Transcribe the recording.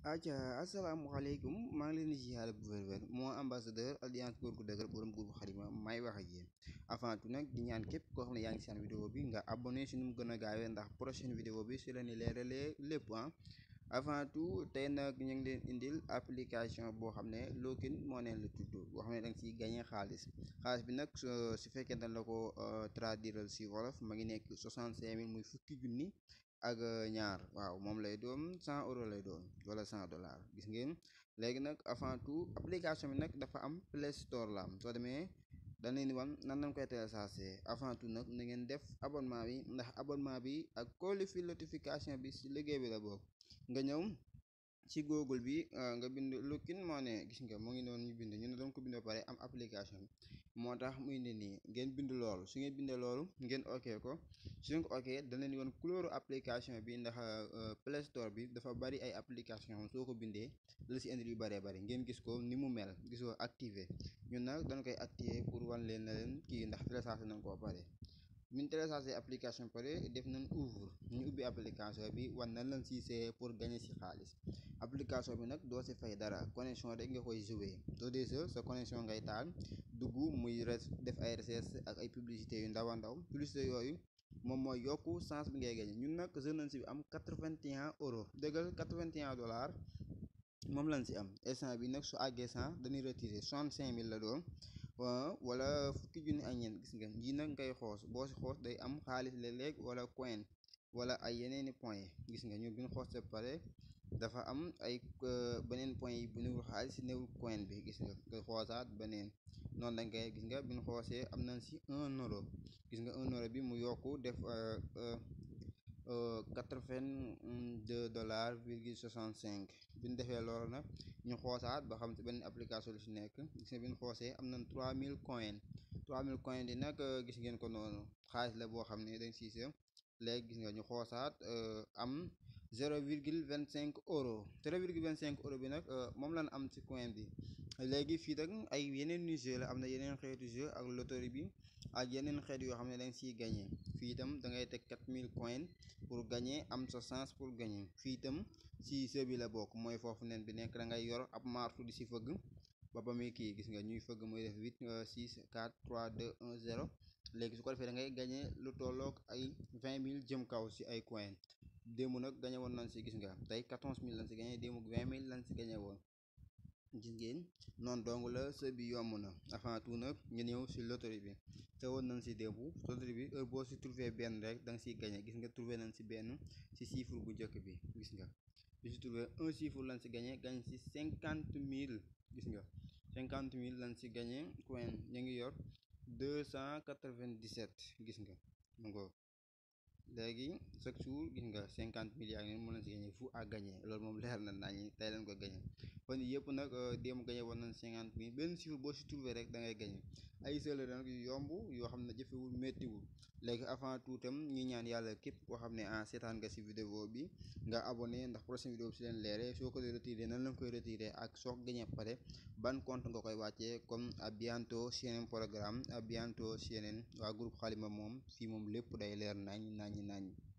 aca asalaamaaleykum maa ngi leen di ziar bu wér-wér moo ambassadeur alliance góor gu dëgër borom groupe xalima may wax ak yéen avant tout nag di ñaan képp koo xam ne yaa ngi seen vidéo bi nga abonné si nu mu gën a gaawee ndax prochaine vidéo bi si la ni leeralee lépp ah avant tout tey nag ñu ngi leen indil application boo xam ne Lookin moo neen la tudd boo xam ne da nga siy gagné xaalis xaalis bi nag su fekkee dañ la ko traduire si wolof ma ngi nekk soixante cinq mille muy fukki junni ak ñaar waaw moom lay doon cent euros lay doon wala cent dollars gis ngeen léegi nag avant tout application bi nag dafa am Play Store la am soo demee dañ leen di wan nan lañ koy télécharger avant tout nag na ngeen def abonnement bi ndax abonnement bi ak kolli fi notification bi si liggéey bi la bokk nga ñëw ci google bi nga bind Lookin Money gis nga mu ngi noonu ñu bind ñu ne doon ko bind ba pare am application bi moo tax muy ne nii ngeen bind loolu su ngeen bindee loolu ngeen ok ko su ngeen ko ok da leen di woon couleur application bi ndax Play Store bi dafa bari ay application soo ko bindee la si indi yu bëree bëri ngeen gis ko ni mu mel gisoo activé ñun nag dañ koy activé pour wan leen na leen kii ndax téléchargé nañ koo pare min téléchargé application pare def nañ ouvre ñu ubbi application bi wan nañ leen si see pour gagner si xaalis application bi nag doo si fay dara connexion rek nga koy jouer soo dee sa sa connexion ngay taal dugg muy def ay recherche ak ay publicité yu ndaw a ndaw publicité yooyu moom mooy yokku chance bi ngay gagner ñun nag jeune nañ si bi am quatre-vingt-un euros dëggal quatre-vingt-un dollars moom lañ si am instant bi nag su àggee cent dañuy retirer soixante-cinq mille la doon wala fukki junni ak ñeent gis nga ji nag ngay xoos boo si xoos day am xaalis léeg-léeg wala coin wala ay yeneeni point gis nga ñu biñ xoos te pare dafa am ay beneen point yi bu newul xaalis si newul coin bi gis nga nga xoosaat beneen noonu lañ koy gis nga biñ xoosee am nañ si un euro gis nga un euro bi mu yokku def quatre-vingt-deux dollars virgule soixante-cinq bi ñu defee loolu nag ñu xoosaat ba xam si benn application lu si nekk gis nga bi ñu xoosee am nañ trois mille coin trois mille coin di nag gis ngeen ko noonu xaalis la boo xam ne dañ siise léegi gis nga ñu xoosaat am zéro virgule vingt cinq euro zéro virgule vingt cinq euro bi nag moom lañ am ci coin bi léegi fii nag ay yeneen ni jeu la am na yeneen xeetu jeu ak loterie bi ak yeneen xeet yoo xam ne dañ siy gagné fii itam da ngay teg quatre mille coin pour gagner am sa chance pour gagner fii itam si jeu bi la bokk mooy foofu nen bi nekk da ngay yor ab martu di si fëgg ba ba muy kii gis nga ñuy fëgg muy def huit six quatre trois deux un zéro léegi su ko defee da ngay gagné lu tolloog ay vingt mille jëm kaw si ay coin démb nag gagné woon nañ si gis nga tey quatorze mille lañ si gagné démb vingt mille lañ si gagné woon gis ngeen noonu dong la së bi yomb na avant tout nag ñu ñëw si loterie bi te woon nañ si démb loterie bi heure boo si trouvé benn rek da nga siy gagné gis nga trouvé nañ si benn si chiffre bu njëkk bi gis nga bi si trouvé un chiffre lañ si gagné gagné si cinquante mille gis nga cinquante mille lañ si gagné coin ñu ngi yor deux cent quatre-vingt-dix-sept gis nga mu ngoog léegi chaque jour gis nga cinquante mille yaa ngi mu leen si gagné fu à gagné loolu moom leer na naa ñi tey leen ko gagné kon yëpp nag démb gagné woon nañ cinquante mille benn chiffre boo si trouvé rek da ngay gagné ay sële nag yu yomb yoo xam ne jëfewul méttiwul léegi avant tout tam ñu ñaan yàlla képp koo xam ne ah seetaan nga si vidéo bi nga abonné ndax prochaine vidéo bi si leen leere soo ko retiré nan lañ koy retiré ak soo ko gagné pare ban compte nga koy wàccee comme à bientôt si yeneen programme à bientôt si yeneen waa groupe xalima moom fii moom lépp day leer nañ nañ nañ